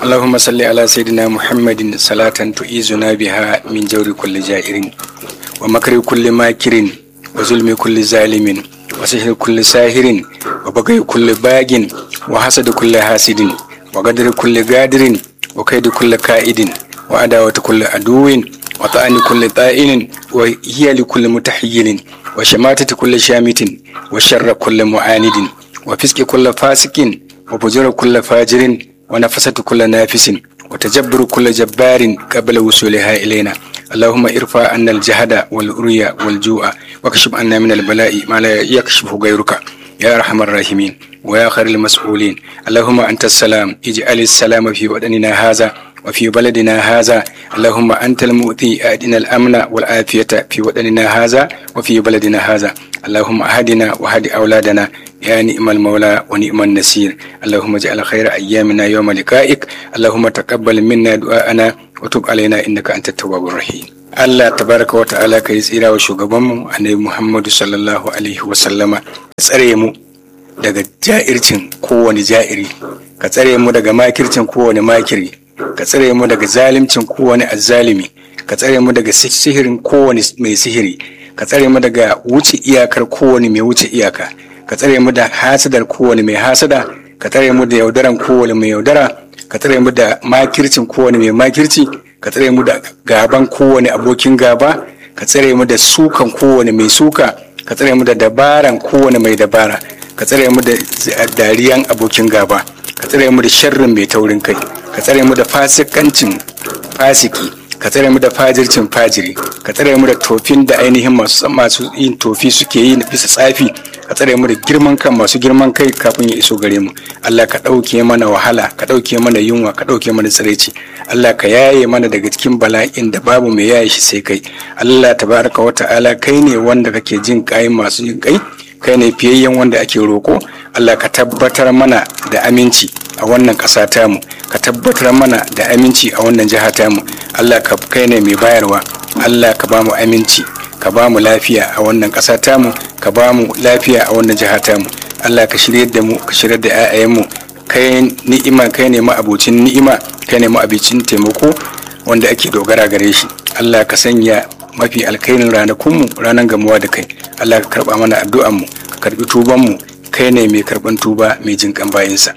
اللهم صل على سيدنا محمد صلاة تعيذنا بها من جور كل جائر ومكر كل ماكر وظلم كل ظالم وسحر كل ساهر وبغي كل باغ وحسد كل حاسد وقدر كل قادر وكيد كل كائد وعداوة كل عدو وطعن كل طائن وهي لكل متحيل وشماتة كل شامت وشر كل معاند وفسق كل فاسق وفجر كل فاجر ونفسة كل نافس وتجبر كل جبار قبل وصولها إلينا اللهم ارفع عنا الجهد والأريا والجوع واكشف عنا من البلاء ما لا يكشفه غيرك يا أرحم الراحمين ويا خير المسؤولين اللهم أنت السلام اجعل السلام في وطننا هذا وفي بلدنا هذا اللهم أنت المؤتي أدنا الأمن والعافية في وطننا هذا وفي بلدنا هذا اللهم أهدنا وهد أولادنا يا نعم المولى ونعم النصير اللهم اجعل خير أيامنا يوم لقائك اللهم تقبل منا دعاءنا وتب علينا إنك أنت التواب الرحيم Allah tabaraka wa ta'ala ka yi tsira wa shugabanmu annabi Muhammadu sallallahu alaihi wa sallama ka tsare mu daga ja'ircin kowane ja'iri ka tsare mu daga makircin kowane makiri ka tsare mu daga zalimcin kowane azzalimi ka tsare mu daga sihirin kowane mai sihiri ka tsare mu daga wuce iyakar kowane mai wuce iyaka ka tsare mu da hasadar kowane mai hasada ka tsare mu da yaudaran kowane mai yaudara ka tsare mu da makircin kowane mai makirci ka tsare mu da gaban kowane abokin gaba ka tsare mu da sukan kowane mai suka ka tsare mu da dabaran kowane mai dabara ka tsare mu da dariyan abokin gaba ka tsare mu da sharrin mai taurin kai ka tsare mu da fasikancin fasiki ka tsare mu da fajircin fajiri ka tsare mu da tofin da ainihin masu masu yin tofi suke yi bisa tsafi ka tsare mu da girman kan masu girman kai kafin ya iso gare mu Allah ka ɗauke mana wahala ka ɗauke mana yunwa ka ɗauke mana tsiraici Allah ka yaye mana daga cikin bala'in da babu mai yaye shi sai kai Allah tabaraka wa ta'ala kai ne wanda kake jin kai masu jin kai kai ne fiyayyen wanda ake roko Allah ka tabbatar mana da aminci a wannan ƙasa tamu ka tabbatar mana da aminci a wannan jiha tamu Allah ka kai ne mai bayarwa Allah ka ba mu aminci ka ba mu lafiya a wannan ƙasa tamu ka ba mu lafiya a wannan jiha tamu Allah ka shirye da mu ka shirye da 'ya'yanmu kai ni'ima kai ne ma'abocin ni'ima kai ne ma'abicin taimako wanda ake dogara gare shi Allah ka sanya mafi alkairin ranakunmu ranar gamuwa da kai Allah ka karba mana addu'anmu ka karbi tubanmu kai ne mai karban tuba mai jin kan bayinsa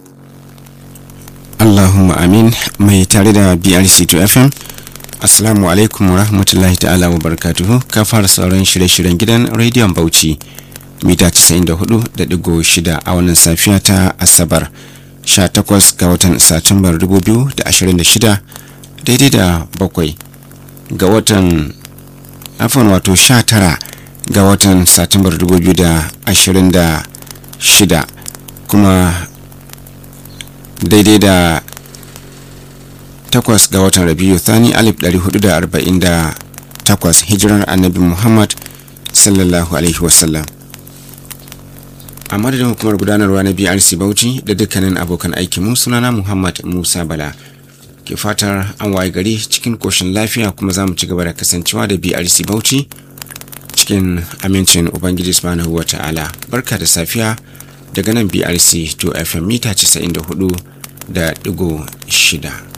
Allahumma amin mai tare da BRC2 FM Assalamu alaikum wa rahmatullahi ta'ala wa barakatuhu ka fara sauran shirye-shiryen gidan rediyon Bauchi mita 94.6 a wannan safiya ta Asabar 18 ga watan Satumbar 2026 daidai da bakwai ga watan afon wato 19 ga watan Satumbar 2026 kuma daidai da takwas ga watan rabiu thani alif 448 hijirar annabi muhammad sallallahu alaihi wasallam a madadin hukumar gudanarwa na brc bauchi da dukkanin abokan aikinmu sunana muhammad musa bala ke fatar an waye gari cikin koshin lafiya kuma za mu ci gaba da kasancewa da brc bauchi cikin amincin ubangiji subhanahu wa ta'ala barka da safiya daga nan brc 2 fm mita 94 da digo shida